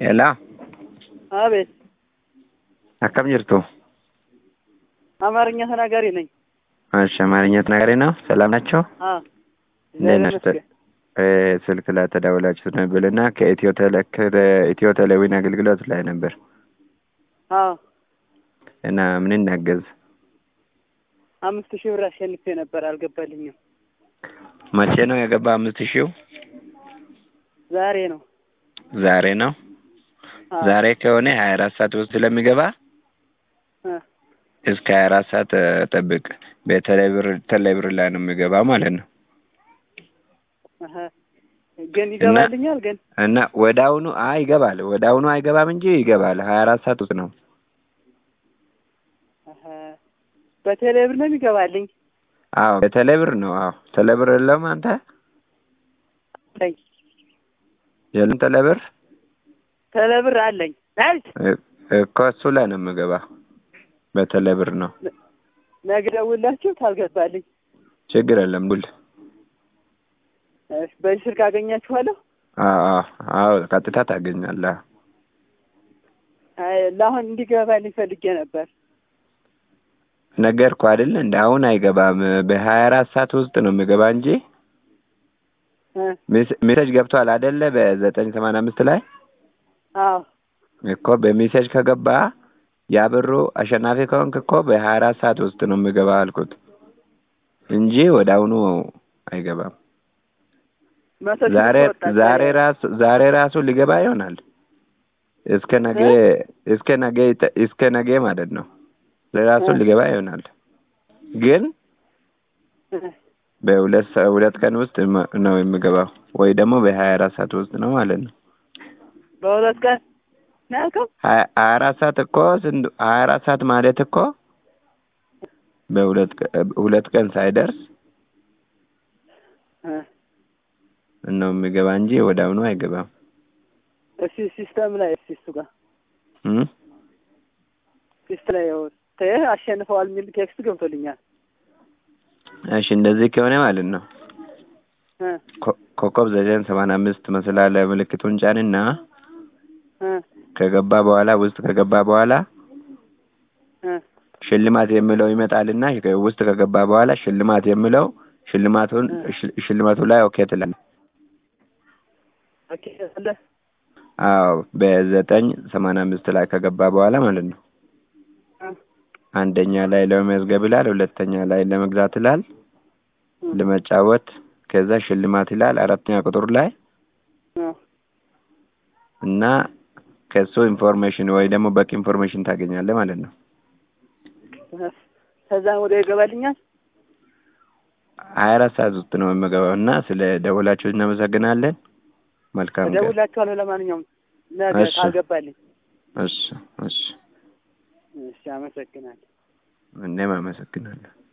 Hello, አቤት akkam jirtu? አማርኛ ተናጋሪ ነኝ። እሺ፣ አማርኛ ተናጋሪ ነው። ሰላም ናቸው? አ እንዴት ናችሁ? እ ስልክ ላይ ተደውላችሁ ነበርና ከኢትዮ ቴሌ ከኢትዮ ቴሌዊን አገልግሎት ላይ ነበር አ እና ምን እናገዝ? አምስት ሺህ ብር አሸንፌ ነበር፣ አልገባልኝም። መቼ ነው የገባ? አምስት ሺው ዛሬ ነው። ዛሬ ነው። አ ዛሬ ከሆነ ሀያ አራት ሰዓት ውስጥ ስለሚገባ አ እስከ ሀያ አራት ሰዓት እ ጠብቅ። በቴሌብር ቴሌብር ላይ ነው የሚገባ ማለት ነው። አሀ ግን ይገባልኛል። ግን እና ወደ አሁኑ አይ ይገባል። ወደ አሁኑ አይገባም እንጂ ይገባል። ሀያ አራት ሰዓት ውስጥ ነው። አሀ በቴሌ ብር ነው የሚገባልኝ። አዎ በቴሌብር ነው። አዎ ቴሌብር የለውም አንተ አለኝ የለም ቴሌብር ቴሌ ብር አለኝ። አይ እ- እኮ እሱ ላይ ነው የምገባ። በቴሌብር ነው። ነገ ደውላችሁ ታልገባልኝ ችግር የለም ቡል እሺ፣ በዚህ ስልክ አገኛችኋለሁ። አዎ አዎ አዎ ቀጥታ ታገኛለህ። አይ ለአሁን እንዲገባልኝ ፈልጌ ነበር። ነገርኩህ አይደል? እንደ አሁን አይገባም። በሀያ አራት ሰዓት ውስጥ ነው የሚገባ እንጂ እ ሜስ- ሜሴጅ ገብቷል አይደለ? በዘጠኝ ሰማንያ አምስት ላይ አዎ እኮ በሜሴጅ ከገባ ያ ብሩ አሸናፊ ከሆንክ እኮ በሀያ አራት ሰዓት ውስጥ ነው የሚገባ አልኩት እንጂ ወደ አሁኑ አይገባም። መቶ ሺህ ዛሬ ብር ወጣ ዛሬ ራሱ ዛሬ ራሱ ሊገባ ይሆናል። እስከ ነገ እስከ ነገ ይጠ- እስከ ነገ ማለት ነው ለራሱ እ ሊገባ ይሆናል። ግን እ በሁለት ሰ- ሁለት ቀን ውስጥ መ- ነው የሚገባው ወይ ደግሞ በሀያ አራት ሰዓት ውስጥ ነው ማለት ነው። በሁለት ቀን ነው ያልከው? ሀያ ሀያ አራት ሰዓት እኮ ስንት ሀያ አራት ሰዓት ማለት እኮ በሁለት ቀ- ሁለት ቀን ሳይደርስ እ ነው የሚገባ እንጂ ወደ አሁኑ አይገባም። እስኪ ሲስተም ላይ እስኪ እሱ ጋር እም? ሲስት ላይ ያው ተ አሸንፈዋል የሚል ቴክስት ገብቶልኛል። እሺ እንደዚህ ከሆነ ማለት ነው እ ኮ- ኮከብ ዘጠኝ ሰማንያ አምስት መስላለ ምልክቱን ጫንና እ ከገባ በኋላ ውስጥ ከገባ በኋላ እ ሽልማት የሚለው ይመጣልና ከ- ውስጥ ከገባ በኋላ ሽልማት የሚለው ሽልማቱን ሽ- ሽልማቱ ላይ ኦኬ ትላለህ። ኦኬ አለ አዎ በዘጠኝ ሰማንያ አምስት ላይ ከገባ በኋላ ማለት ነው። እ አንደኛ ላይ ለመመዝገብ ይላል፣ ሁለተኛ ላይ ለመግዛት ይላል፣ እ ለመጫወት ከዛ ሽልማት ይላል አራተኛ ቁጥር ላይ እ እና ከሱ ኢንፎርሜሽን ወይ ደግሞ በቂ ኢንፎርሜሽን ታገኛለህ ማለት ነው። ከዛም ወደ ይገባልኛል። ሀያ አራት ሰዓት ውስጥ ነው የምገባው እና ስለ ደወላችሁ እናመሰግናለን። መልካም ቀን። እደውላችኋለሁ። ለማንኛውም ነገ እሺ። ካልገባልኝ። እሺ እሺ፣ እሺ፣ አመሰግናለሁ። እኔም አመሰግናለሁ።